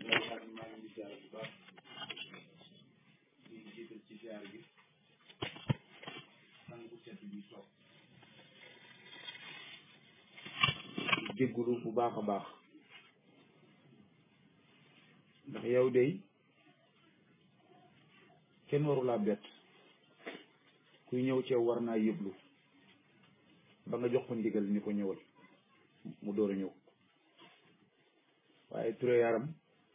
maa ngi ziar bu baax di jiital ci ziar bi sang bu set bi toog di jéggulu bu baax a baax ndax yow de kenn warulaa bett kuy ñëw ci yow war naa yëglu ba nga jox ko ndigal ni ko ñëwal mu door a ñëw waaye Touré yaram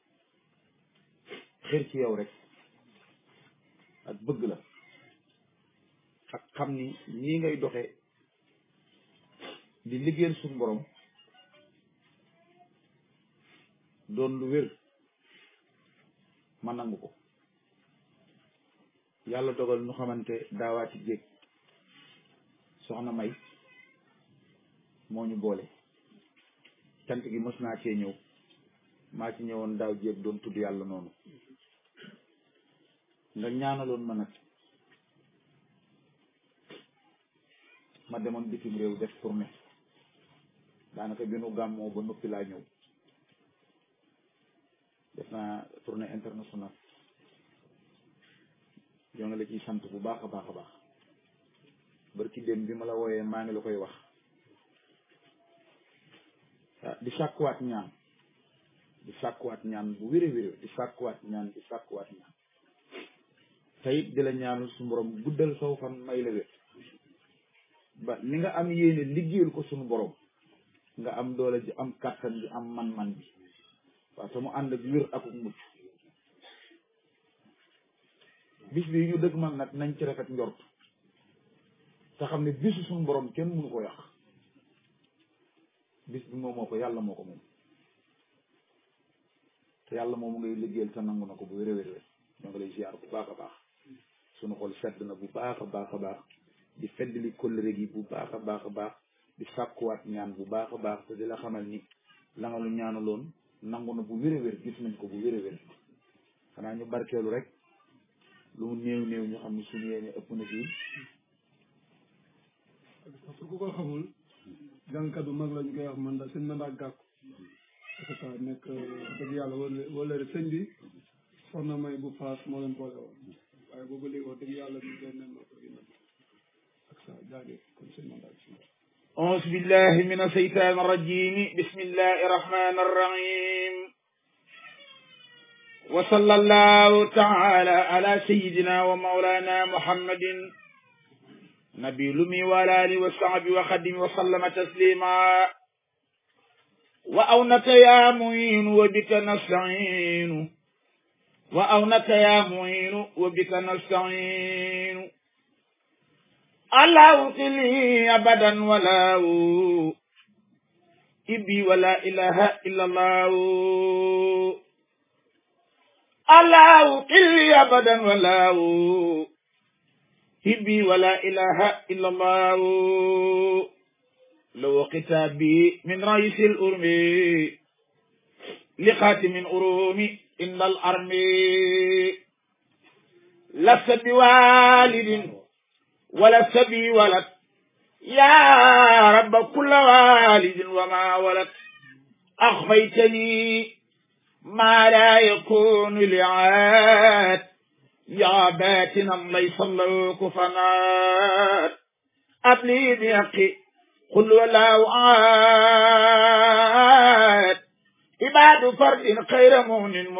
xër ci yow rek ak bëgg la ak xam ni nii ngay doxe di liggéeyal suñu borom doon lu wér ma nangu ko yàlla dogal nu xamante daawaati jéeg soxna may moo ñu boole cant gi mos naa cee ñëw maa ci ñëwoon daaw jéeg doon tudd yàlla noonu nga ñaanaloon ma nag ma demoon bitim réew def tournée daanaka bi nu gàmmoo ba noppi laa ñëw def naa tournée internationale yoo nga la ciy sant bu baax a baax a baax barki dem bi ma la wooyee maa ngi la koy wax di sàkkuwaat ñaan di sàkkuwaat ñaan bu wéré wéré di sàkkuwaat ñaan di sàkkuwaat ñaan teyit di la ñaanal su borom guddal saw fan may la wér ba ni nga am yéene liggéeyal ko suñu borom nga am doole ji am kàttan bi am man-man bi waaw te mu ànd ak wér akuk mucc bis bi ñu dëgg man nag nañ ci rafet njort te xam ne bisu suñu borom kenn mënu ko yàq bis bi moom moo ko yàlla moo ko moom te yàlla moomu ngay liggéeyal te nangu na ko bu wér wér wér ñoo ngi lay ziar bu baax a baax suñu xol sedd na bu baax a baax a baax di feddali kóllëre gi bu baax a baax a baax di sàkkuwaat ñaan bu baax a baax te di la xamal ni la nga lu ñaanaloon nangu na bu wér wér gis nañ ko bu wér wér xanaa ñu barkeelu rek lu mu néew néew ñu xam ne suñu yéene ëpp na fii pour ku ko xamul jàngkat bu mag la ñu koy wax man daal sëñ mandat gàkku parce que nekk dëgg yàlla wala wala sëñ bi soxna may bu faas moo leen boole woon waaye boobu léegi wax dëgg yàlla ñu leen nen ko gi ak sa jaage kon sëñ mandat bi أعوذ بالله من الشيطان الرجيم بسم الله الرحمن الرحيم وصلى الله تعالى على سيدنا ومولانا محمد نبي لمي وعلى آله وصحبه وخدم وسلم تسليما وأونك يا معين وبك نستعين وأونك يا معين وبك نستعين الله قلي أبدا ولا إبي ولا إله إلا الله الله قلي أبدا ولا هبي ولا إله إلا الله لو كتابي من رئيس الأرم لخاتم الأروم إن الأرم لست بوالد ولا سبي ولد يا رب كل والد وما ولد أخفيتني ما لا يكون لعاد يا باتنا ليس الله كفنات أبلي بيقي قل ولا عاد عباد فرد خير مؤمن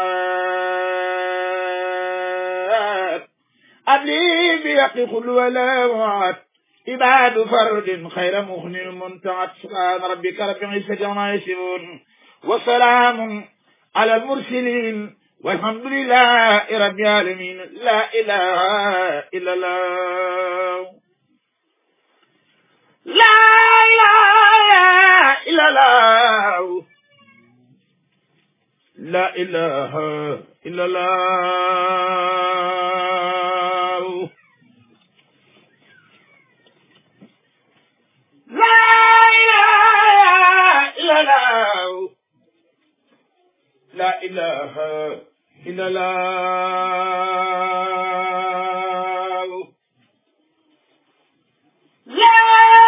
منتعاد أبلي بيقي قل ولا عاد عباد فرد خير مؤمن منتعاد سبحان ربك رب العزة عما يصفون وسلام على المرسلين والحمد لله رب العالمين لا إله إلا الله لا إله إلا الله لا إله إلا الله لا إله إلا الله لا إله إلا الله لا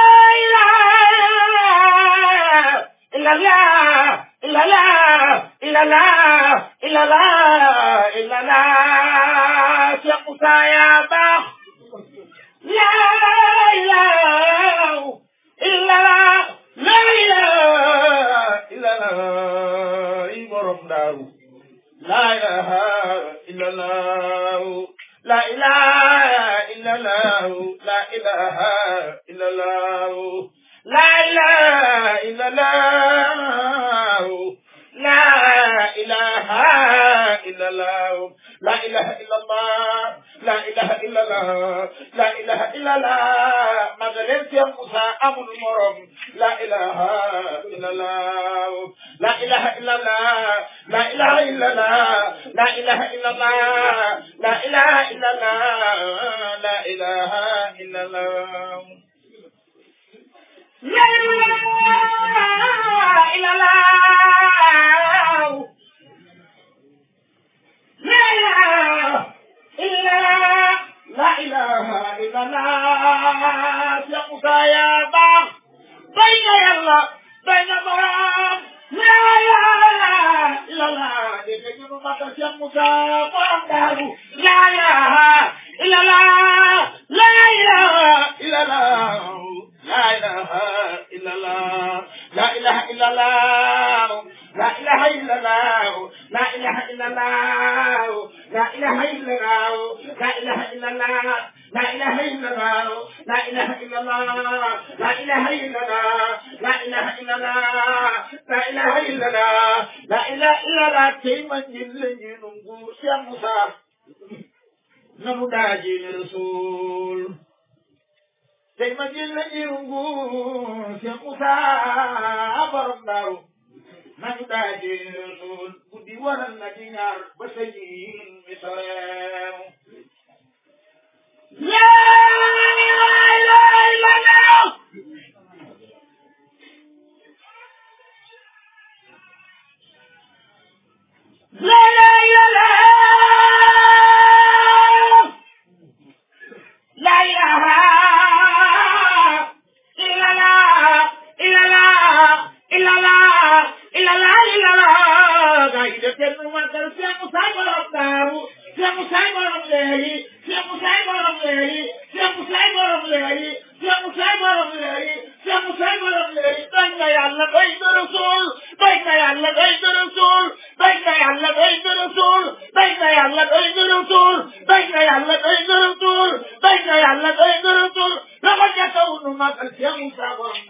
إله إلا الله إلا الله illallah illallah illallah Cheikh Moussa yaa baax la ilaha illallah la ilaha illallah i borom daaru la ilaha illallah la ilaha illallah la ilaha illallah la ilaha illallah la ilaha illallah la ilaha illallah la ilaha illallah la ilaha illallah magaleen Cheikh Moussa amul morom la ilaha illallah la ilaha illallah la ilaha illallah la ilaha illallah la ilaha illallah la ilaha illallah la ilaha illallah la ilaha illallah la ilaha illallah Cheikh Moussa yaa baax bay nga yàlla bay nga borom la ilaha illallah dégg nga ñu magal Cheikh Moussa borom daaru la ilaha illallah la ilaha illallah la ilaha illallah la ilaha illallah la ilaha illallah la ilaha illallah la ilaha illallah la ilaha illallah la ilaha illallah la ilaha illallah la ilaha illallah la ilaha illallah la ilaha illallah la ilaha illallah tey ma ñin la ñu nguur Cheikh Moussa nanu daaji rasul tey ma jël la ñu nguur Cheikh Moussa borom daaru nanu daaji rasul guddi waral na ci ñaar ba sa jiin mi soreew la ilaha illallah la ilaha illallah la ilaha illallah illallah illallah illallah illallah gaa yi def kenn magal Cheikh Moussa borom daaru Cheikh Moussa borom leeri Cheikh Moussa borom leeri Cheikh Moussa borom leeri Cheikh Moussa borom leeri Cheikh Moussa borom leeri doy nga yàlla doy nga rasul doy nga yàlla doy nga rasul doy nga yàlla doy nga rasul doy nga yàlla doy nga rasul doy nga yàlla doy nga rasul doy nga yàlla doy nga rasul loxo ca kaw nu magal Cheikh Moussa borom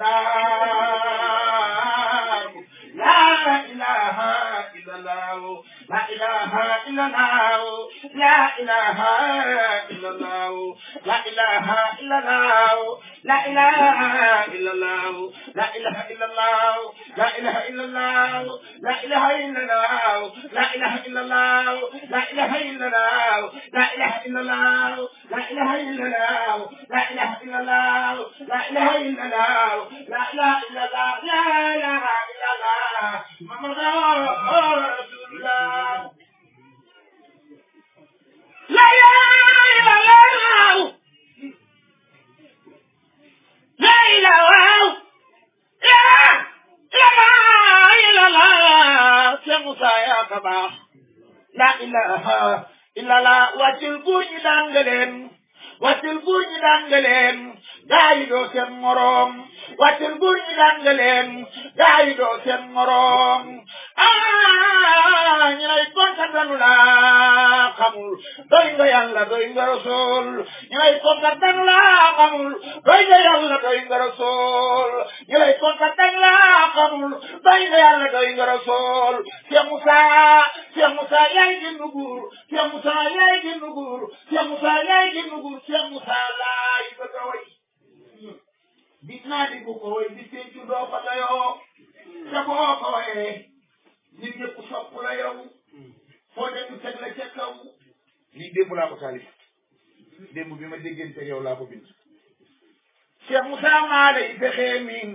daaru la ilaha illallah la ilaha illallah la ilaha illallah la ilaha illallah la ilaha illallah la ilaha illallah la ilaha illallah la ilaha illallah la ilaha illallah la ilaha illallah la ilaha illallah la ilaha illallah la ilaha illallah la ilaha illallah la ilaha illallah la ilaha illallah محمد رسول الله لا اله الا الله لا اله الا الله سمسا يا كبا لا اله الا الله واتل بوñi dangaleen wàccel buur ñi daan nga leen gaa yi doo seen moroom wàccel buur ñi daan nga leen gaa yi doo seen moroom ah ñu lay kontaan danu laa xamul doy nga yàlla doy nga rasul ñu lay kontaan danu laa xamul doy nga yàlla doy nga rasul ñu lay kontaan danu laa xamul doy nga yàlla doy nga rasul Cheikh Moussa Cheikh Moussa yaay gi nugur Cheikh Moussa yaay gi nugur Cheikh Moussa yaay gi nugur Cheikh Moussa laay bëgg a way gis naa di bu ko way di pencu doo ko dayoo te boo ko wayee nit ñëpp sopp la yow foo dem teg la ca kaw lii démb laa ko taalif démb bi ma déggante yow laa ko bind Cheikh Moussa maa lay fexee miin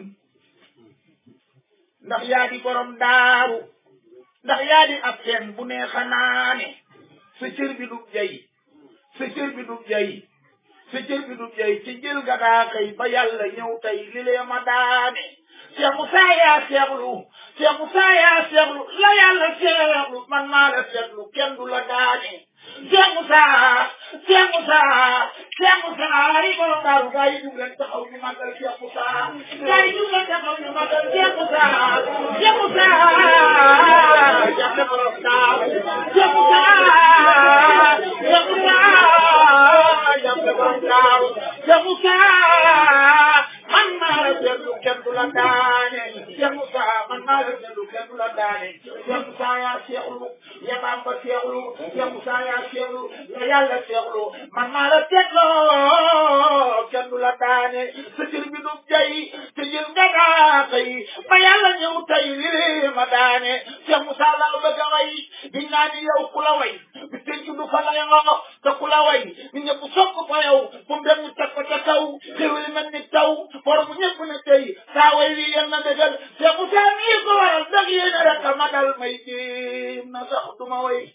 ndax yaa di borom daaru ndax yaa di ab teen bu neexa naane sa cër bi du jay sa cër bi du jay sa cër bi du jay ci jël ga daa kay ba yàlla ñëw tey li lee ma daane Cheikh Moussa yaa seexlu Cheikh Moussa yaa seexlu la yàlla la seetlu man maa la seetlu kenn du la daane Cheikh Moussa Cheikh Moussa Cheikh Moussa yi borom daaru gaa yi jug leen taxaw ñu màggal Cheikh Moussa gaa yi jug leen taxaw ñu màggal Cheikh Moussa Cheikh Moussa jàppe borom daaru Cheikh Moussa Cheikh Moussa jàppe borom daaru Cheikh Moussa man maa la seetlu kenn du la daane Cheikh Moussa man maa la seetlu kenn du la daane Cheikh Moussa yaa seexlu ya Bamba seexlu Cheikh Moussa yaa seexlu ya yàlla seexlu man maa la seetloo kenn du la daane sa jël bi du jay te jël nga daaka yi ba yàlla ñëw tey lii ma daane Cheikh Moussa laa bëgg a way di naa ni yow ku la way bi tënk du fa lay ngo te ku la way ni ñëpp sopp fa yow fu mu dem ñu teg ko ca kaw xéwali mel ni taw borom ñëpp ne tey saa way wi yal na dëggal Cheikh Moussa mii ko waral dëgg yéen rek a ma dal may jéem na sax du ma way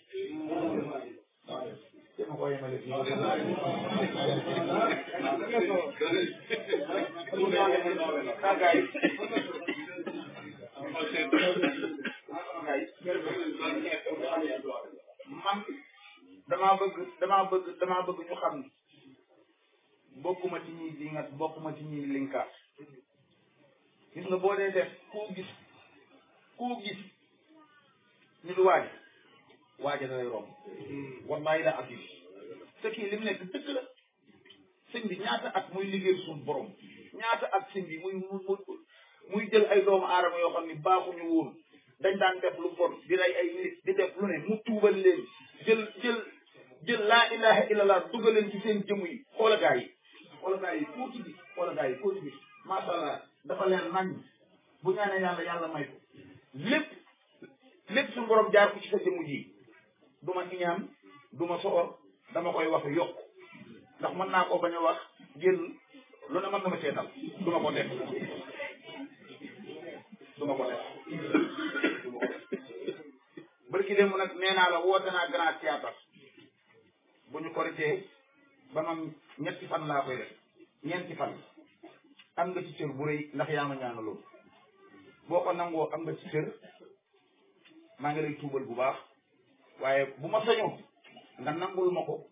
man damaa bëgg damaa bëgg damaa bëgg ñu xam ni bokkuma ci ñuy dingat bokkuma ci ñuy linkaat gis nga boo dee def koo gis koo gis ñu du waaj waaja da lay romb wallahi la abdi te kii li mu nekk dëgg la sëñ bi ñaata at muy liggéey suñu borom ñaata at sëñ bi muy muy muy jël ay doomu aadama yoo xam ni baaxuñu woon dañ daan def lu bon di rey ay nit di def lu ne mu tuubal leen jël jël jël laa ilaha illallah dugal leen ci seen jëmm yi xoola gaa yi xoola gaa yi koo ci gis xoola gaa yi koo ci gis macha allah dafa leen nañ bu ñaanee yàlla yàlla may ko lépp lépp suñu borom jaar ko ci sa jëmm ji du ma iñaan du ma soxor dama koy wax yokk ndax mën naa ko bañ a wax génn lu ne mën na ma seetal du ma ko def du ma ko def bërki démb nag nee naa la woote naa grand théâtre bu ñu koritee ba man ñetti fan laa koy def ñeenti fan am nga ci cër bu rëy ndax yaa ma ñaanaloon boo ko nangoo am nga ci cër maa ngi lay tuubal bu baax waaye bu ma sañoon nga nangul ma ko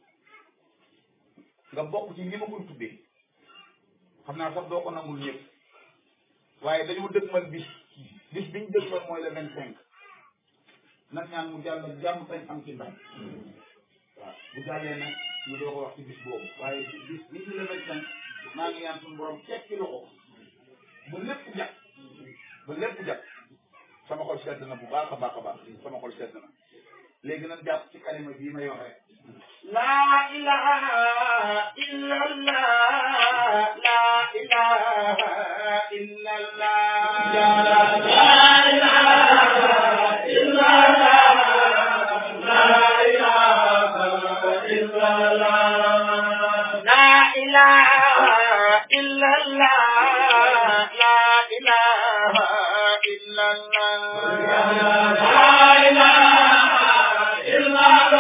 nga bokk ci ñi ma koy tuddee xam naa sax doo ko nangul ñëpp waaye dañoo dëgmal bis bis biñ dëgmal mooy le vingt cinq nag ñaan mu jàll jàmm tañ am ci ndam waaw bu jàllee nag ñu doo ko wax ci bis boobu waaye bis bi ci le vingt cinq maa ngi ñaan suñu borom tekki loxo ba lépp jag ba lépp jag sama xol sedd na bu baax a baax a baax sama xol sedd na léegi nag jàpp ci kalima bii may wax rek laa ilaha illa allah laa ilaha illa allah laa ilaha illa allah laa ilaha illa allah laa ilaha illa allah laa ilaha illa allah laa ilaha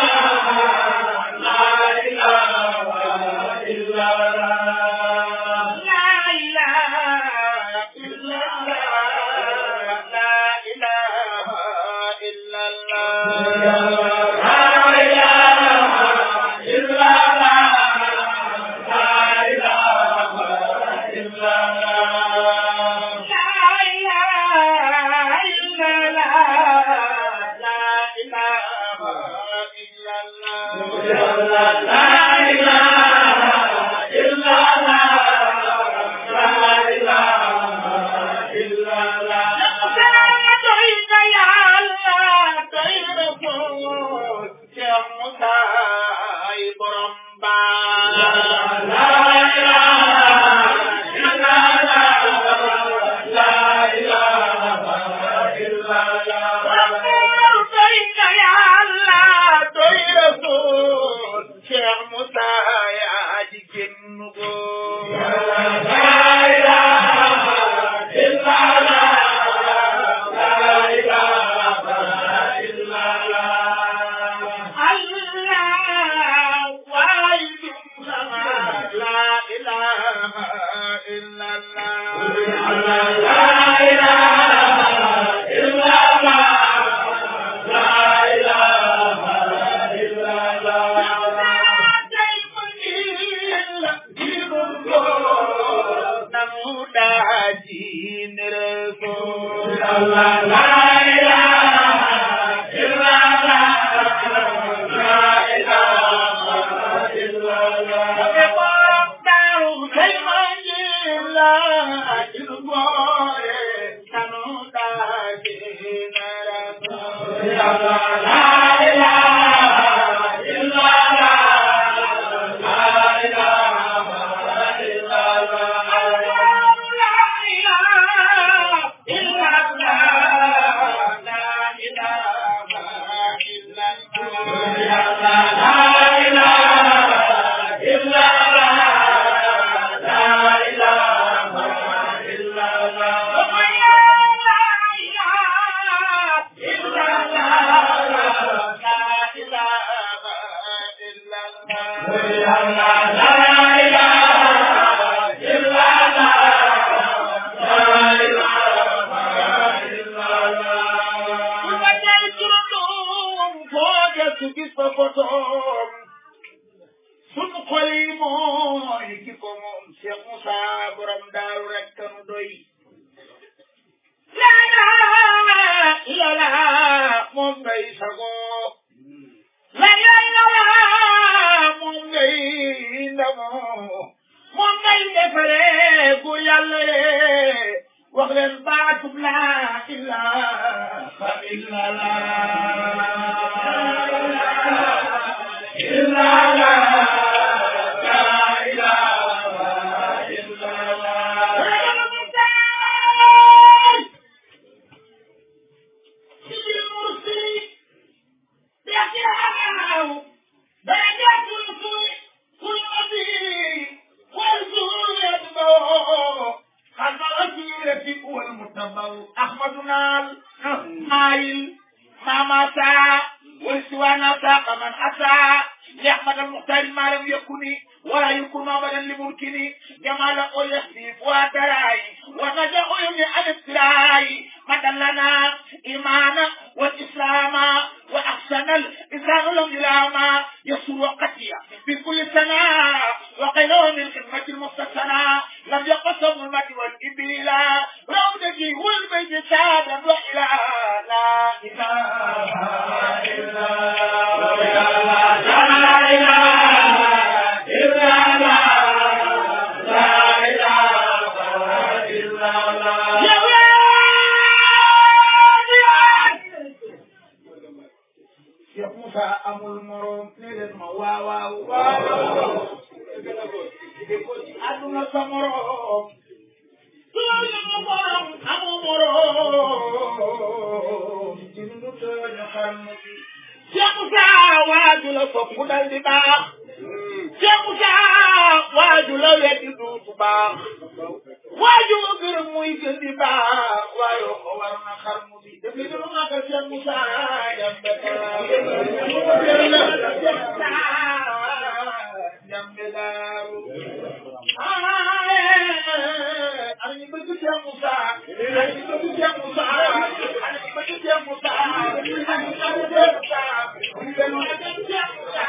la sunu xol yi mooy ki ko moom Cheikh Moussa borom daaru rek kanu doy laa ilaaha illallah moom ngay sago laa ilaaha illallah moom ngay ndamoo moom ngay defaree gu yàlla yee wax leen baatub laa ilaaha أحمدنا المايل ما مات والسوانا ساق من أتى لأحمد المختار ما لم يكن ولا يكون أبدا لممكن جمال يخفي وتراي ونجا يمني عن ابتلاي مدى لنا إيمانا والإسلام وأحسن الإسلام لم يلاما يسر وقتيا في كل سنة وقيله من خدمة المستثنى لم يقصم المد والإبيلا روضتي والبيت سادا وإلى لا إله إلا الله لا إله إلا الله لا إله إلا الله يا Cheikh Moussa amul morom ne leen ma waaw waaw waaw ko ci àdduna sa morom tooñu ma morom amu morom ci nu tooñu xam bi Cheikh Moussa waaju la sopp dal di baax Cheikh Moussa waaju la weddi duutu baax waaju la gërëm muy gën di baax waaye ko war na xarmu bi def li dama màggal Cheikh Moussa jambe jambe daaru ana ñu bëgg Cheikh Moussa ana ñu bëgg Cheikh Moussa ana ñu bëgg Cheikh Moussa ana ñu bëgg Cheikh Moussa ñu gën a dem Cheikh Moussa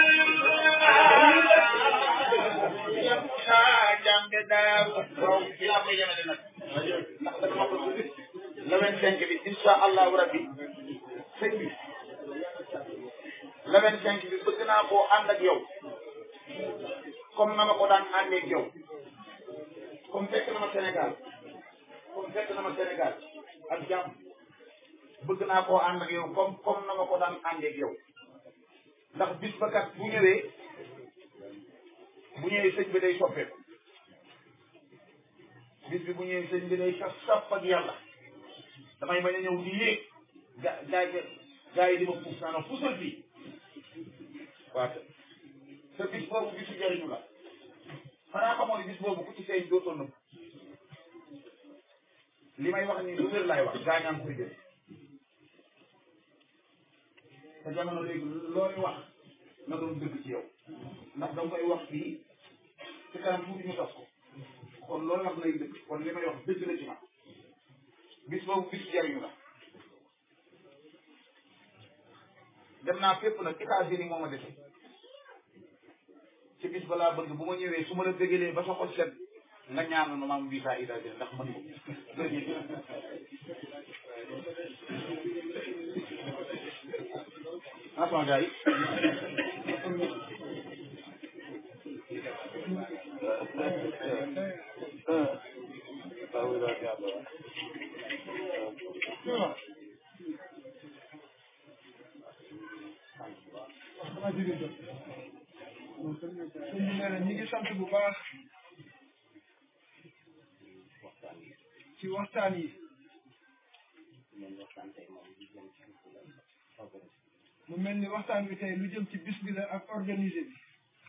Cheikh Moussa jambe daaru waaw fi laa koy yemale nag ndax dama ma ko le vingt cinq bi insha allahu rabbi sëñ bi le vingt cinq bi bëgg naa koo ànd ak yow comme na ma ko daan àndee ak yow comme fekk na ma Sénégal comme fekk na ma Sénégal ak jàmm bëgg naa koo ànd ak yow comme comme na ma ko daan àndee ak yow ndax bis ba kat bu ñëwee bu ñëwee sëñ bi day soppeeku bis bi bu ñëwee sëñ bi day saf saf ak yàlla damay bañ a ñëw di yéeg ga gaa yi gaa yi di ma puus naa puusal fii waaw te bis boobu bisu jëriñu la xanaa xamoo ne bis boobu ku ci feeñ dootoo nëbb li may wax nii lu wér laay wax gaa ñaa ngi koy jël te jamono léegi looy wax na doon dëgg ci yow ndax da nga koy wax fii ci kanam tuuti ñu tas ko kon loolu wax lay dëgg kon li may wax dëgg la ci man bis boobu bisu jëriñu la dem naa fépp nag États-Unis moo ma defe ci bis balaa bëgg bu ma ñëwee su ma la bëggalee ba sa xol set nga ñaanal ma maam visa États-Unis ndax man ko ah sama gars yi waa jigéen jot sëñ bi nee na ñi ngi sant bu baax ci waxtaan yi mu mel ni waxtaan wi tey lu jëm ci bis bi la ak organisé bi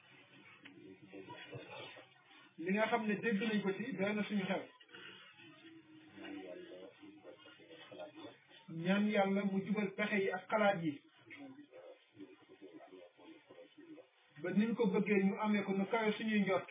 li nga xam ne dégg nañ ko ci doy na suñu xel ñaan yàlla mu jubal pexe yi ak xalaat yi ba niñ ko bëggee ñu amee ko nu kawe suñuy njort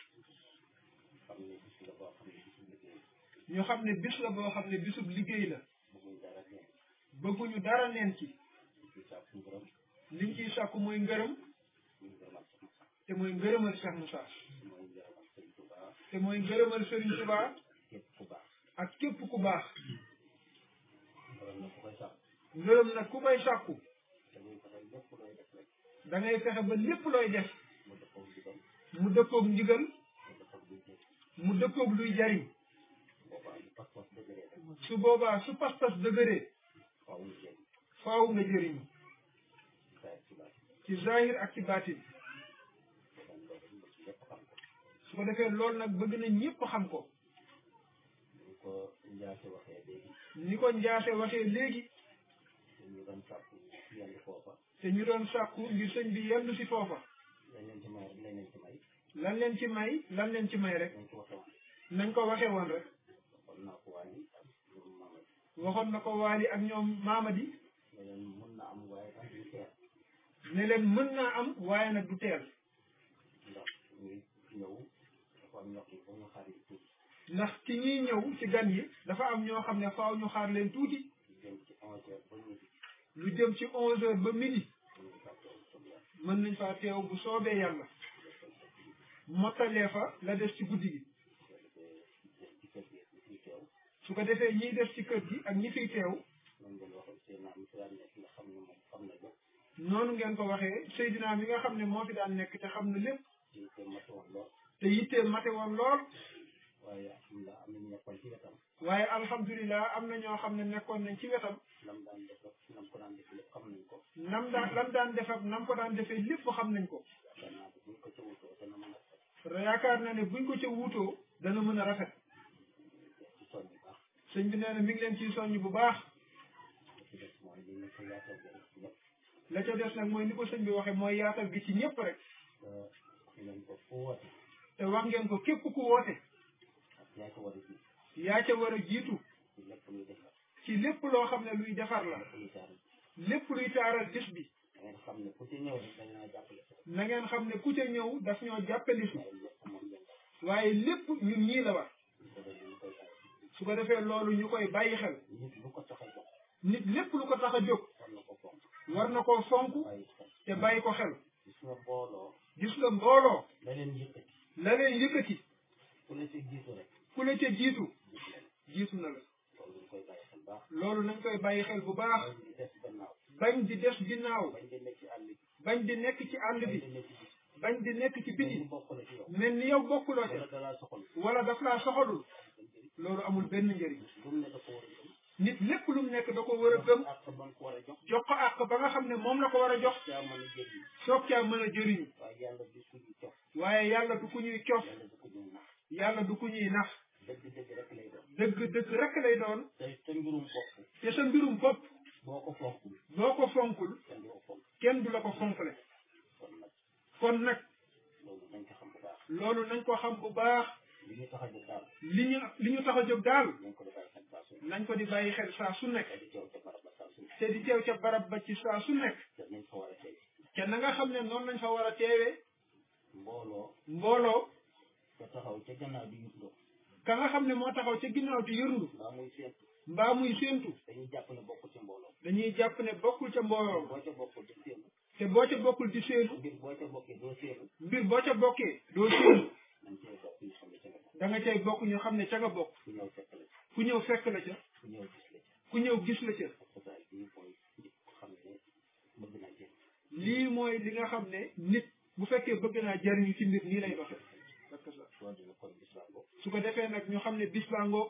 ñu xam ne bis la boo xam ne bisub liggéey la bëgguñu dara neen ci liñ ciy sàkku mooy ngërëm te mooy ngërëmal Cheikh Moussa te mooy ngërëmal Serigne Touba ak képp ku baax ngërëm nag ku koy sàkku da ngay fexe ba lépp looy def mu dëppoog ndigal mu dëppoog luy jariñ su boobaa su pas-pas dëgëree faaw nga jëriñu ci zahir ak ci baatin su ko defee loolu nag bëgg na ñëpp xam ko ni ko njaase waxee léegi te ñu doon sàkku ngir sëñ bi yendu si foofa lan leen ci may lan leen ci may rek nañ ko waxee woon rek waxoon na ko waali ak ñoom maamadi ne leen mën naa am waaye nag du teel ndax ci ñuy ñëw ci gan yi dafa am ñoo xam ne faaw ñu xaar leen tuuti lu jëm ci onze heures ba midi mën nañ faa teew bu soobee yàlla mottalee fa la des ci guddi gi su ko defee ñiy des ci kër gi ak ñi fiy teew noonu ngeen ko waxee Seydina mi nga xam ne moo fi daan nekk te xam na lépp te yittee mate woon lool waaye alhamdulilah am na ñoo xam ne nekkoon nañ ci wetam nam daan lam daan def ak nam ko daan defee lépp xam nañ ko yaakaar na ne buñ ko ca wuutoo dana mën a rafet sëñ bi nee na mi ngi leen ciy soññ bu baax la ca des nag mooy ni ko sëñ bi waxee mooy yaatal gi ci ñëpp rek te wax ngeen ko képp ku woote yaa ca war a jiitu ci lépp loo xam ne luy defar la lépp luy taaral bis bi na ngeen xam ne ku ca ñëw daf ñoo jàppali si waaye lépp ñun ñii la war su ko defee loolu ñu koy bàyyi xel nit lépp lu ko tax a jóg war na koo fonk te bàyyi ko xel gis nga mbooloo la leen yëkkati ku la ca jiitu jiitu na la loolu nañ koy bàyyi xel bu baax bañ di des ginnaaw bañ di nekk ci àll bi bañ di nekk ci biti mel ni yow bokkuloo ca wala daf laa soxalul loolu amul benn njëriñ nit lépp lu mu nekk da ko war a gëm jox ko àq ba nga xam ne moom la ko war a jox soog caa mën a jëriñu waaye yàlla du ku ñuy cof yàlla du ku ñuy nax dëgg dëgg rek lay doon te sa mbirum bopp boo ko fonkul kenn du la ko fonkle kon nag loolu nañ ko xam bu baax li ñu li ñu tax a jóg daal nañ ko di bàyyi xel saa su nekk te di teew ca barab ba ci saa su nekk te na nga xam ne noonu lañ fa war a teewee mbooloo ka nga xam ne moo taxaw ca ginnaaw di yërndu mbaa muy séentu dañuy jàpp ne bokkul ca mbooloo te boo ca bokkul di séenu mbir boo ca bokkee doo séenu da nga cay bokk ñu xam ne ca nga bokk ku ñëw fekk la ca ku ñëw gis la ca lii mooy li nga xam ne nit bu fekkee bëgg naa jariñu ci mbir nii lay doxe su ko defee nag ñu xam ne bis baa ngoog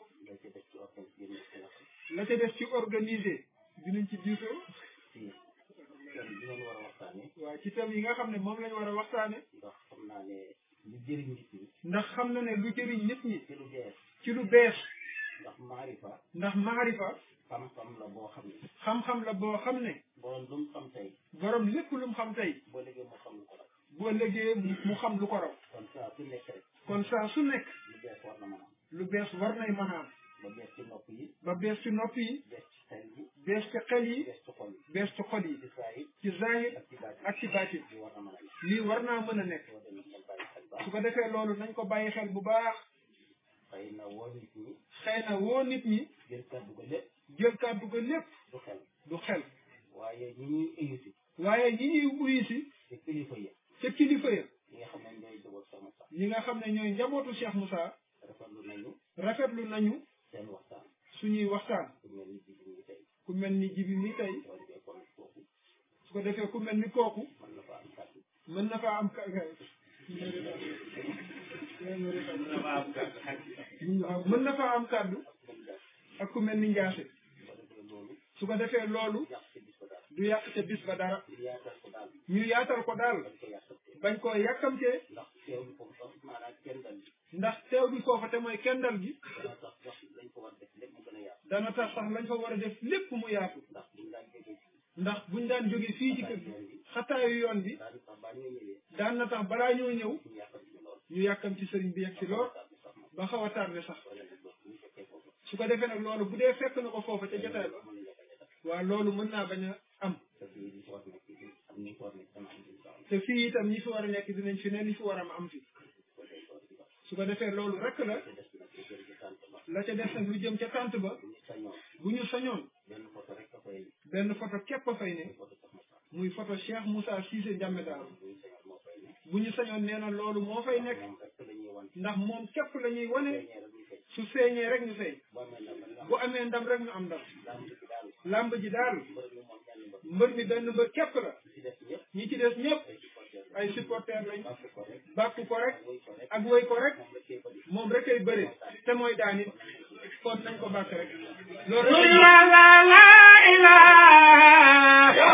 la ca def ci organiser dinañ ci diisoo waa ci thème yi nga xam ne moom lañ war a waxtaane ndax xam naa ne lu jëriñ nit ñi ndax xam na ne lu jëriñ nit ñi ci lu bees ci lu bees ndax maarifa ndax maarifa xam-xam la boo xam ne xam-xam la boo xam ne borom lu mu xam tey borom lépp lu mu xam tey boo léegi mu xam lu ko rek boo légee mu xam lu ko raw kon saa su nekk rek kon saa su nekk lu bees war na mën a am lu bees war nay mën a am ba bees ci nopp yi ba bees ci nopp yi bees ci xel yi bees ci xel yi bees ci xol yi bees ci xol yi ci saa yi ci zahir ak ci baat ak ci baatin yi war na mën a nekk lii war naa mën a nekk soo demee ngeen bàyyi xel baax su ko defee loolu nañ ko bàyyi xel bu baax xëy na woo nit ñi xëy na woo nit ñi jël kàddu ko lépp jël kàddu ko lépp du xel du xel waaye ñi ñuy invité waaye ñi ñuy uyu si te kilifa yi ca kilifa ya ñi nga xam ne ñooy jógal sama sax ñi nga xam ne ñooy njabootu Cheikh Moussa rafetlu nañu rafetlu nañu seen waxtaan suñuy waxtaan ku mel ni jibi ñi tey ku mel ni jibi mi tey soo defee kon foofu su ko defee ku mel ni kooku mën na fa am kàddu mën na faa am ka waaw mën na faa am kàddu mën def ak ku mel ni njaase soo defee loolu su ko defee loolu yàq ci bis ko daal du yàq ca bis ba dara ñu yaatal ko daal ñu yaatal ko daal dañ ko yàqatee bañ koo yàkkamtee ndax teewlu foofu sax maanaam kenn dal bi ndax teew bi foofa te mooy kendal gi dana tax sax lañ ko war def lépp mu gën a yaatu dana tax sax lañ fa war a def lépp mu yaatu ndax buñ daan jógee fii ndax buñ daan jóge fii ci kër gi xataayu yoon bi daal sax baa ñoo ñëwee daan na tax balaa ñoo ñëw ñu yàqal ci lool ñu yàkkam ci sëriñ bi yegg si lool daal bi sax moom ba xaw a tardé sax wala nag loolu ñu fekkee foofu su ko defee nag loolu bu dee fekk na ko foofa ca jotaay ba mën nañu ko def waaw loolu mën naa bañ a am te fii li ci war nekk ci am ni ko war nekk dana am insha Allah te fii itam ñi fi war a nekk dinañ fi ne li fi war a am am fi ko day ko ci wax su ko defee loolu rek la te des nag lu jël ci tànt ba la ca des nag lu jëm ca tànt ba bu ñu sañoon bu ñu sañoon benn photo rek a fay benn photo képp a fay ne photo sax ma sax muy photo Cheikh Moussa Cissé Ndiamé Daal bu ñu sañoon moo fay nekk bu ñu sañoon nee na loolu moo fay nekk moom rek la ñuy wan ndax moom képp la ñuy wane feeñee rek ñu fay su feeñee rek ñu fay boo amee ndam rek nga bu amee ndam rek ñu am ndam daa mu dëkk daal làmb ji daal mbër mi moom ñenn mbër mbër mi benn mbër képp la ci des ñëpp ñi ci des ñëpp ay supporter ay supporters la lañ bàkk ko rek bàkk ko rek woy ko rek ak woy ko rek moom la cee bëri moom rek ay bëre te mooy daan it kon nañ ko bàkk rek loolu la rek la la ilaha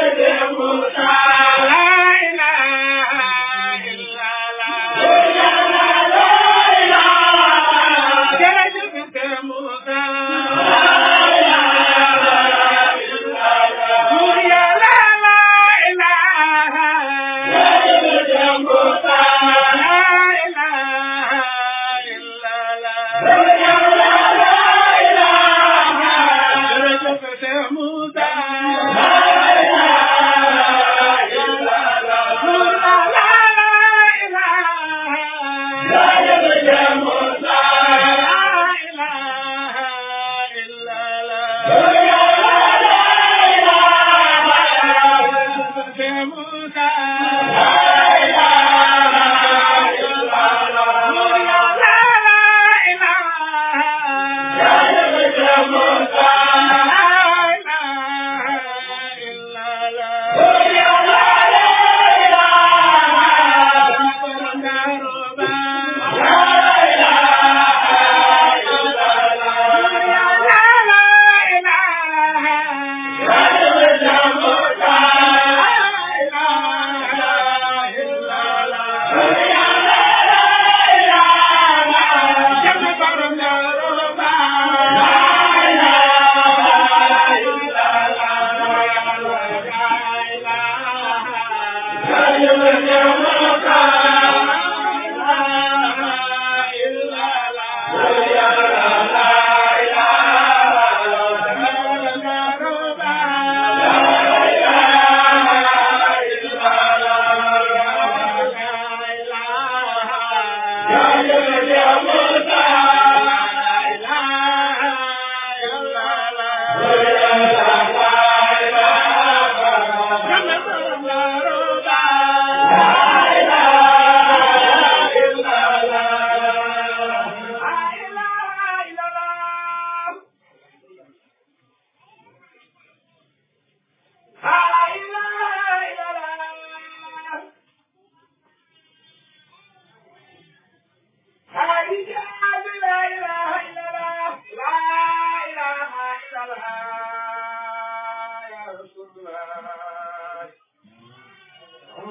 la ilaha illa la jërëjëf te Musa Buur Yàlla la ilaha la ilaha illa la jërëjëf te Musa Buur Yàlla la ilaha la ilaha illa la jërëjëf te Musa Buur Yàlla la ilaha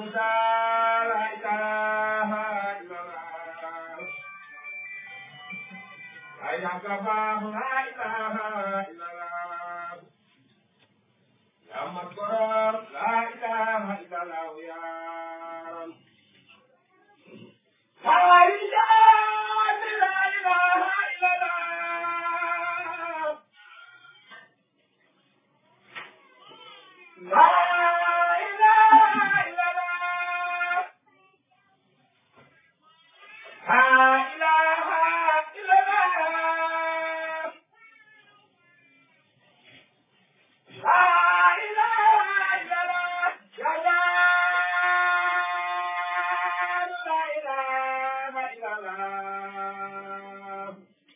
Moussa la ilaha illallah ay yàgga baax la ilaha illallah ya mat goror la ilaha illallah yaaram ay jaani la ilaha illallah la ilaha illallah la ilaha illallah la ilaha illallah ya jaani la ilaha illallah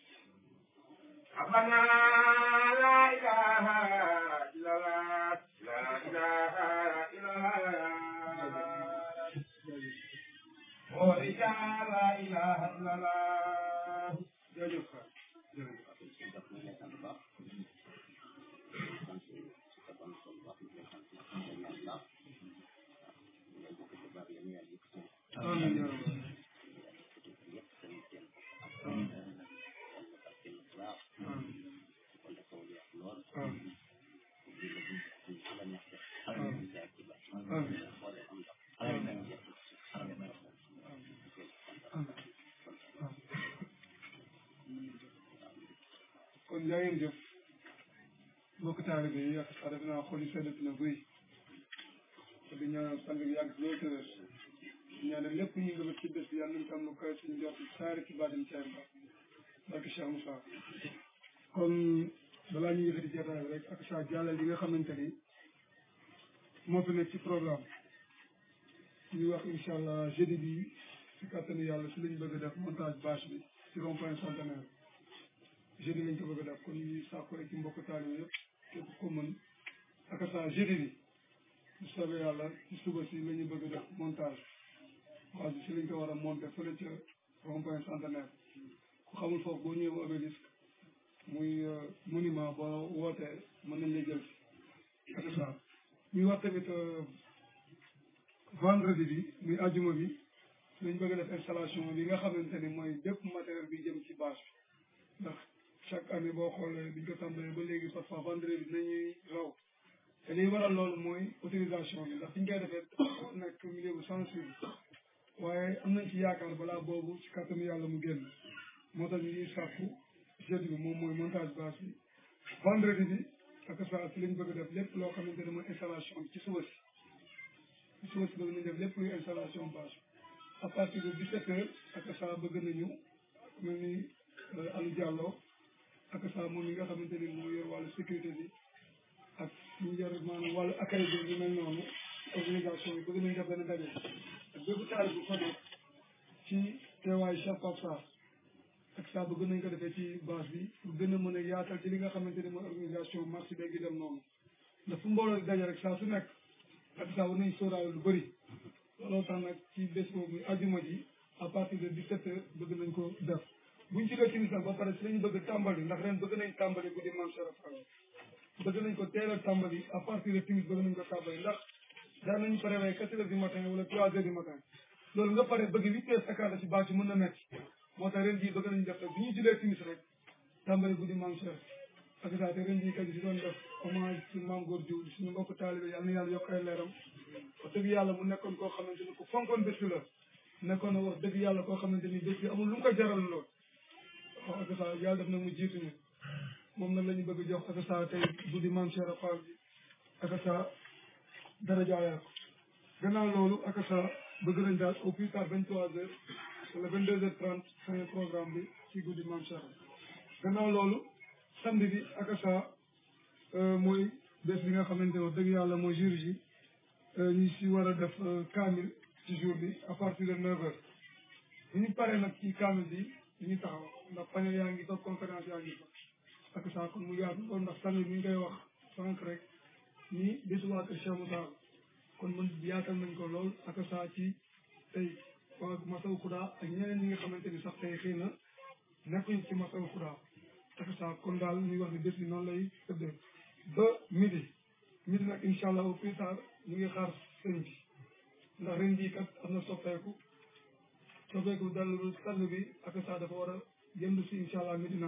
ربنا لا إله إلا الله لا إله إلا الله ورجع لا إله إلا الله jërëjëf Fatou jërëjëf amiin yaa rabbal aalamiin kon jaa ngeen jëf mbokk taalibe yi ak sax def naa xol yi sedd na buy te di ñaanal sang bi yàgg loolu te wér di ñaanal lépp ñu ngëbët ci bés bi yàlla nañ ko am lu koy suñu jot saari ci baatin ci ba barke Cheikh Moussa kon balaa ñu yëkkati jotaay bi rek ak sa jàllal yi nga xamante ni moo fi nekk ci programme ñuy wax incha allah jeudi bi si kàttanu yàlla si lañ bëgg a def montage bâche bi si rond point centenaire jeudi lañ ko bëgg a def kon ñuy sàkku rek ci mbokk taalibe yëpp képp ko mën ak sa jeudi bi bu soobee yàlla ci suba si la ñu bëgg a def montage bâche bi si lañ ko war a monter fële ca rond point centenaire ku xamul foofu boo ñëwee obélisque muy monument boo wootee mën nañ la jël si ak ça ñuy wax tamit vendredi bi muy ajuma bi lañ bëgg a def installation bi nga xamante ni mooy bépp matériel bi jëm ci bâche bi ndax chaque année boo xoolee biñ ko tàmbalee ba léegi parfois vendredi dinañuy raw te liy waral loolu mooy autorisation bi ndax fi ñu koy defee nekk milieu bu sensible waaye am nañ ci yaakaar balaa boobu ci kàttanu yàlla mu génn moo tax ñu ngi sàkku jeudi bi moom mooy montage bâche bi vendredi bi ak saa si lañ bëgg a def lépp loo xamante ne mooy installation bi ci suba si ci suba si bëgg nañ def lépp luy installation bâche à partir de 17 heures ak saa bëgg nañu mel ni Aliou Diallo ak saa moom yi nga xamante ni moo yor wàllu sécurité bi ak ñu yor maanaam wàllu accueil bi ñu mel noonu organisation yi bëgg nañ def benn daje ak bépp taal bu fa nekk ci teewaayu Cheikh Pape Sarr ak saa bëgg nañ ko defee ci bâche bi pour gën a mën a yaatal ci li nga xamante ni mooy organisation marché beeg gi dem noonu ndax fu mbooloo di daje rek saa su nekk ak saa war nañ sóoraale lu bëri looloo tax nag ci bés boobu muy ajuma ji à partir de 17 heures bëgg nañ ko def buñ ci dee timis nag ba pare si lañu bëgg tàmbali ndax ren bëgg nañ tàmbali guddi maam Cheikh Fall bëgg nañ ko teel a tàmbali à partir de timis bëgg nañ ko tàmbali ndax daan nañu pare waaye quatre heures du matin wala trois heures du matin loolu nga pare bëgg huit heures cinquante ci bâche mën na metti moo tax ren jii bëgg nañu def rek bu ñu julee timis rek tàmbali guddi maam Cheikh ak saa te ren jii kat si doon def hommage ci maam góor jiw suñu mbokk taalibe yàlla na yàlla yokk ay leeram wax dëgg yàlla mu nekkoon koo xamante ni ku fonkoon bés bi la nekkoon na wax dëgg yàlla koo xamante ni bés bi amul lu mu ko jaral lool wax ak saa yàlla def na mu jiituñu moom nag la ñu bëgg jox ak saa tey guddi maam Cheikh Fall bi ak saa dara jaayal ko gannaaw loolu ak saa bëgg nañ daal au plus tard vingt trois heures wala vingt deux heures trente fin programme bi ci guddi maam Cheikh gannaaw loolu samedi bi ak saa mooy bés bi nga xamante ne wax dëgg yàlla mooy jour ji ñu si war a def kaamil ci jour bi à partir de neuf heures bu ñu paree nag ci kaamil bi ñu taxaw ndax panel yaa ngi fa conférence yaa ngi fa ak saa kon mu yaatu loolu ndax sànni mi ngi koy wax sànq rek ni bésu waa kër Cheikh Moussa kon man yaatal nañ ko lool ak saa ci tey waa Masaw Xudaa ak ñeneen ñi nga xamante ni sax tey xëy na nekkuñ ci Masaw Xudaa ak saa kon daal ñuy wax ni bés bi noonu lay tëddee ba midi midi nag incha allah au plus tard ñu ngi xaar sëñ bi ndax ren jii kat am na soppeeku soppeeku dallu sang bi ak saa dafa war a jënd si incha allah Medina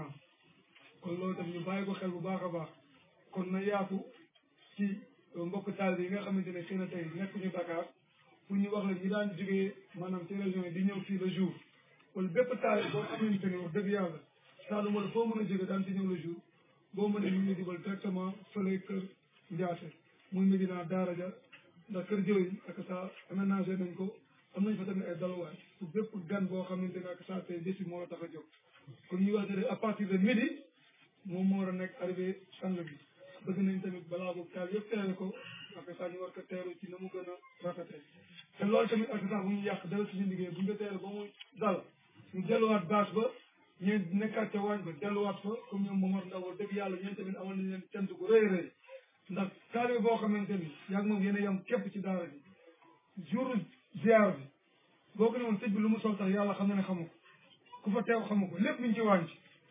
kon loolu tam ñu bàyyi ko xel bu baax a baax kon na yaatu ci mbokk taal yi nga xamante ne xëy na tey nekkuñu Dakar pour ñu wax la ñi daan jógee maanaam ci région yi di ñëw fii le jour wala bépp taal boo xamante ne wax dëgg yàlla Saalum wala foo mën a jóge daan ci ñëw le jour boo mënee ñu ngi dugal directement fële kër Ndiasse muy Medina Daara ja ndax kër jëwriñ ak sa aménagé nañ ko am nañ fa tamit ay daluwaay pour bépp gan boo xamante ne ak sa tey bés bi moo la tax a jóg kon ñu wax ne à partir de midi moom moo war a nekk arrivé sang bi bëgg nañ tamit balaa boobu taal yëpp teere ko ak sa ñu war ko teeru ci na mu gën a rafetee te loolu tamit ak sa bu ñu yàq dara suñu liggéey bu ñu ko teere ba mu dal ñu delluwaat bâche ba ñeen nekkaat ca waañ ba delluwaat fa comme ñoom Momar Ndaw wax dëgg yàlla ñeen tamit amal nañ leen cant gu rëy rëy ndax taalibe boo xamante ni yaag moom yéen a yam képp ci daara ji jour ziar bi boo ko ne woon sëñ bi lu mu sol tax yàlla xam na ne xamu ko ku fa teew xamu ko lépp ñu ci wàññi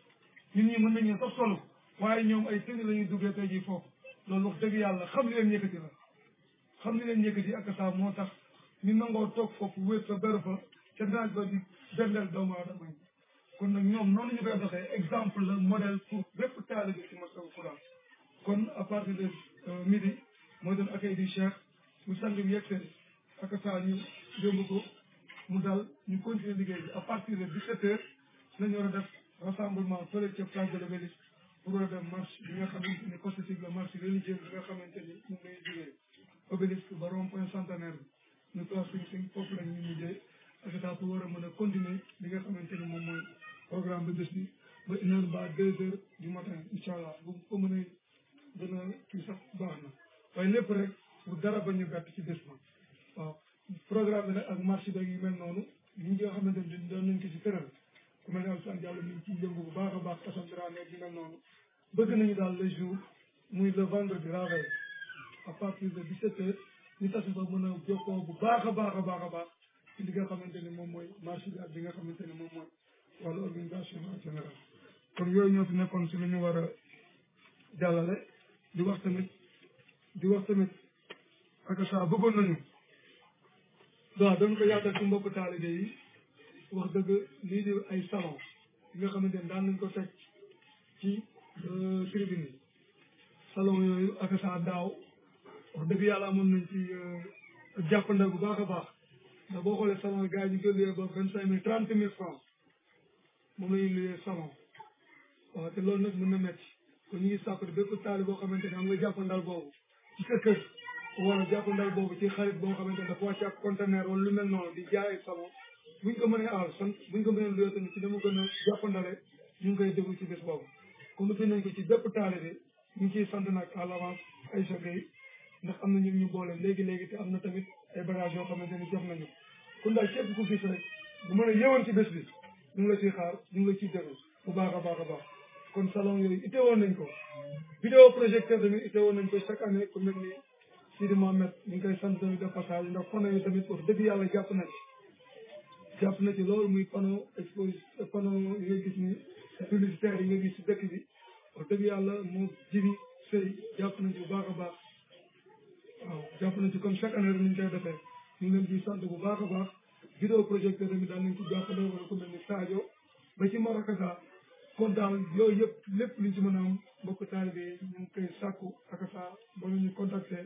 ñun ñi mën nañu sax solo waaye ñoom ay tënk la ñuy duggee tey jii foofu loolu wax dëgg yàlla xam li leen yëkkati la xam li leen yëkkati ak saa moo tax ñu nangoo toog foofu wéet fa beru fa ca naaj ba di bendeel doomu aadama yi kon nag ñoom noonu ñu koy doxee exemple la modèle pour bépp taalibe ci Massawu Quran kon à partir de midi mooy doon accueil du cheikh bu sang bi yegsee ak saa ñu yóbbu ko mu dal ñu continuer liggéey bi à partir de 17 heures lañu war a def rassemblement fële ca place de l'Obélisque pour war a dem marche bi nga xamante ni constitue la marche religieuse bi nga xamante ni moom lay jógee Obélisque ba rond point centenaire bi ñu place suñu suñ foofu lañ ñu mujjee ak saa pour war a mën a continuer li nga xamante ni moom mooy programme bi bés bi ba une heure ba deux heures du matin incha allah bu ko mënee gën a kii sax baax na waaye lépp rek bu dara ba ñu gàtt ci bés ba waaw programme bi nag ak marché beeg yu mel noonu ñi nga xamante ni doon nañ ko ci tëral ku mel ne Alassane Diallo ñu ngi ciy yëngu bu baax a baax Assane Dramé yu mel noonu bëgg nañu daal le jour muy le vendredi la veille à partir de 17 heures ñu tasi ba mën a jokkoo bu baax a baax a baax a baax ci li nga xamante ni moom mooy marché bi ak li nga xamante ni moom mooy wàllu organisation en général kon yooyu ñoo fi nekkoon si lu ñu war a jàllale di wax tamit di wax tamit ak saa bëggoon nañu waaw dañ ko yaatal ci mbokk taalibe yi wax dëgg lii di ay salon yi nga xamante ne daan nañ ko teg ci tribune yi salon yooyu ak saa daaw wax dëgg yàlla amoon nañ ci jàppandal bu baax a baax ndax boo xoolee salon yi gars yi ñu koy luyee ba vingt cinq mille trente mille francs moom la ñuy luyee salon waaw te loolu nag mën na métti kon ñu ngi sàkku bépp taali boo xamante ne am nga jàppandal boobu ci sa kër wala jàppandal boobu ci xarit boo xamante ne dafa wàcc ak conteneur wala lu mel noonu di jaay salon buñ ko mënee aal sant buñ ko mënee luyee tamit ci dama gën a jàppandale ñu ngi koy déglu ci bés boobu comme nañ ko ci bépp taali bi ñu ngi ciy sant nag à l'avance ay chagay ndax am na ñu ñu boole léegi-léegi te am na tamit ay bagages yoo xamante ni jox nañu kon daal képp ku gis rek bu mën a yëwoon ci bés bi ñu ngi la ciy xaar ñu ngi la ciy déglu bu baax a baax a baax kon salon yooyu ité woon nañ ko vidéo projecteur tamit ité woon nañ ko chaque année ku mel ni Sidi Mohamed ñu ngi koy sant tamit de passage ndax panneau yi tamit wax dëgg yàlla jàpp na ci jàpp na ci loolu muy panneau expose panneau yi nga gis ni publicitaire yi nga gis ci dëkk bi wax dëgg yàlla moo jibi sëy jàpp nañ ci bu baax a baax waaw jàpp nañ ci comme chaque année rek ni ñu koy defee ñu ngi leen ciy sant bu baax a baax vidéo projecteur tamit daal nañ ci jàppale wala ku mel ni Sadio ba ci Marakaza kon daal yooyu yëpp lépp liñ ci mën a am mbokk taalibe yi ñu ngi koy sàkku ak saa ba ñu contacté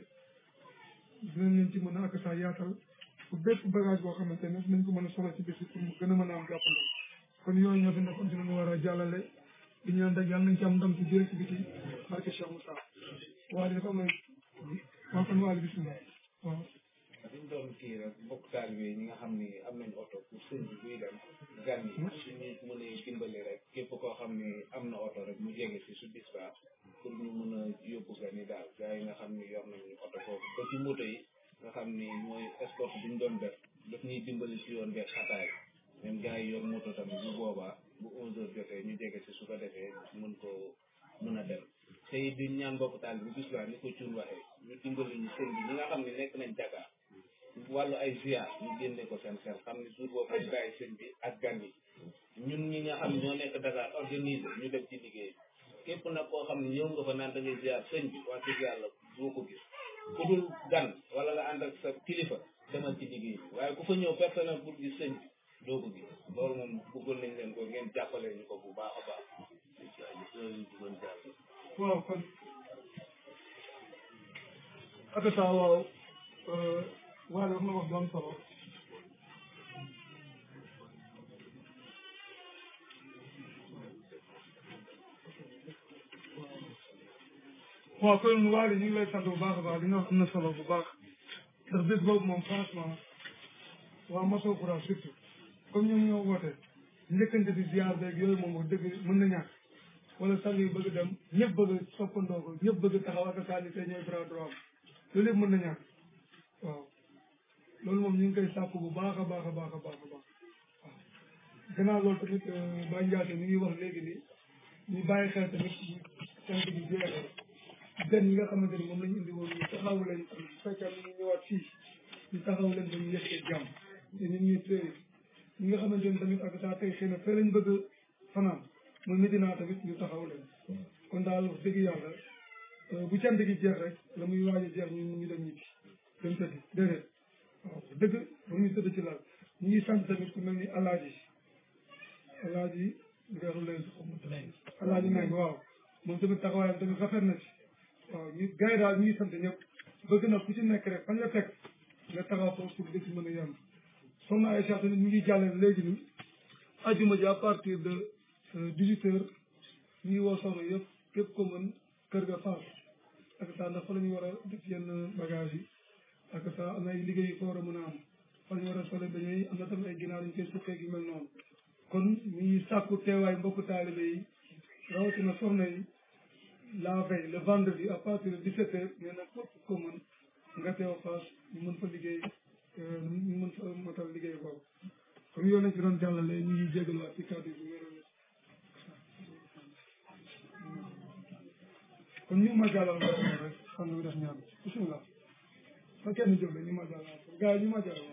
dinañ leen ci mën a ak saa yaatal pour bépp bagage boo xamante ne nañ ko mën a soxla ci bés bi pour mu gën a mën a am jàppandal kon yooyu ñoo fi nekkoon ci lu ñu war a jàllale di ñaan rek yàlla nañ ci am ndam ci biir ci biti barke Cheikh Moussa waaye dafa am waaw kon waali bisimilah waaw dañ doon kii rek mbokk taalibe yi ñi nga xam ni am nañ oto pour sëñ bi buy dem gan yi suñu mënee dimbali rek képp koo xam ni am na oto rek mu jege si su dispar pour ñu mën a yóbbu gan yi daal gars yi nga xam ni yor nañu oto foofu ba ci moto yi nga xam ni mooy sport bi ñu doon def daf ñuy dimbali si yoon beeg xataay même gars yi yor moto tamit bu boobaa bu onze heures jotee ñu jege si su ko defee mën ko mën a dem te it di ñaan mbokk taal bi gis laa ni ko cuun waxee ñu dimbali ñu sëñ bi ñi nga xam ne nekk nañ Dakar wàllu ay ziar ñu génne ko seen xel xam ne jour boobu ñu bàyyi sëñ bi ak gan yi ñun ñi nga xam ne ñoo nekk Dakar organiser ñu dem ci liggéey képp nag koo xam ne ñëw nga fa naan da ngay ziar sëñ bi wax dëgg yàlla boo ko gis ku dul gan wala nga ànd ak sa kilifa demal ci liggéey bi waaye ku fa ñëw personnel pour gis sëñ bi doo ko gis loolu moom bëggoon nañ leen ko ngeen jàppale ñu ko bu baax a baax waaw kon akata waaw waaye wax na wax bu am solo waaw kon waaye ñu ngi lay sant bu baax a baax li nga wax am na solo bu baax ndax bés boobu moom franchement waa Masso Coura surtout comme ñoom ñoo woote njëkkante di ziar beeg yooyu moom wax dëgg mën na ñàkk wala sang yi bëgg dem ñëpp bëgg soppandoo ko ñëpp bëgg taxaw ak kaani te ñooy bras droit loolu yëpp mën na ñàkk waaw loolu moom ñu ngi koy sàkku bu baax a baax a baax a baax a baax waaw gannaaw loolu tamit Baye Ndiaye mi ngi wax léegi ni ñu bàyyi xel tamit sant bi jeexee gan yi nga xamante ni moom lañu indi woon ñu taxaw leen bu fekkee ñu ñëwaat fii ñu taxaw leen ba ñu yëkkee jàmm te nit ñuy téye ñi nga xamante ni tamit ak saa tey xëy na fee lañ bëgg fanaan mooy Medina tamit ñu taxaw leen kon daal wax dëgg yàlla bu cant gi jeex rek la muy waaj a jeex ñu ñu dem ñibbi dem tëdd déedéet waaw dëgg ba ñu tëdd ci laal ñu ngi sant tamit ku mel ni alaaji alaaji li nga xam lay alaaji nag waaw moom tamit taxawaayam tamit rafet na ci waaw ñu gars yi daal ñu ngi sant ñëpp bëgg na ku ci nekk rek fan nga fekk nga taxaw foofu pour dëkk mën a yem soxna Aïcha tamit ñu ngi jàllale léegi ni ajuma ji à partir de dix-huit heures ñu ngi woo soxna yëpp képp ko mën kër ga faas ak saa ndax fa la ñu war a def yenn bagage yi ak saa am na ay liggéey yu fa war a mën a am fa la ñu war a sole dañuy am na tamit ay ginaar ñu koy suqee yu mel noonu kon ñu ngi sàkku teewaay mbokku taalibe yi rawatina soxna yi la veille le vendredi à partir de 17 heures nee na képp ko mën nga teew faas ñu mën fa liggéey ñu mën fa motal liggéey boobu comme yow lañ ci doon jàllale ñu ngi jégaluwaat ci kàddu bi wér kon ñu ma jàllal rek xam nga def ñaan bisimilah fa kenn jóg ñu ma jàllal gars yi ñu ma jàllal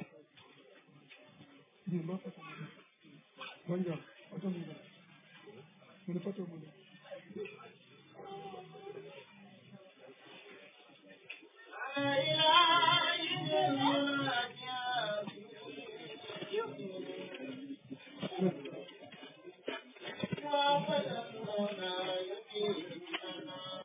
ñu ba fa bon jàll oto mu dem mu ne photo mu dem Thank you.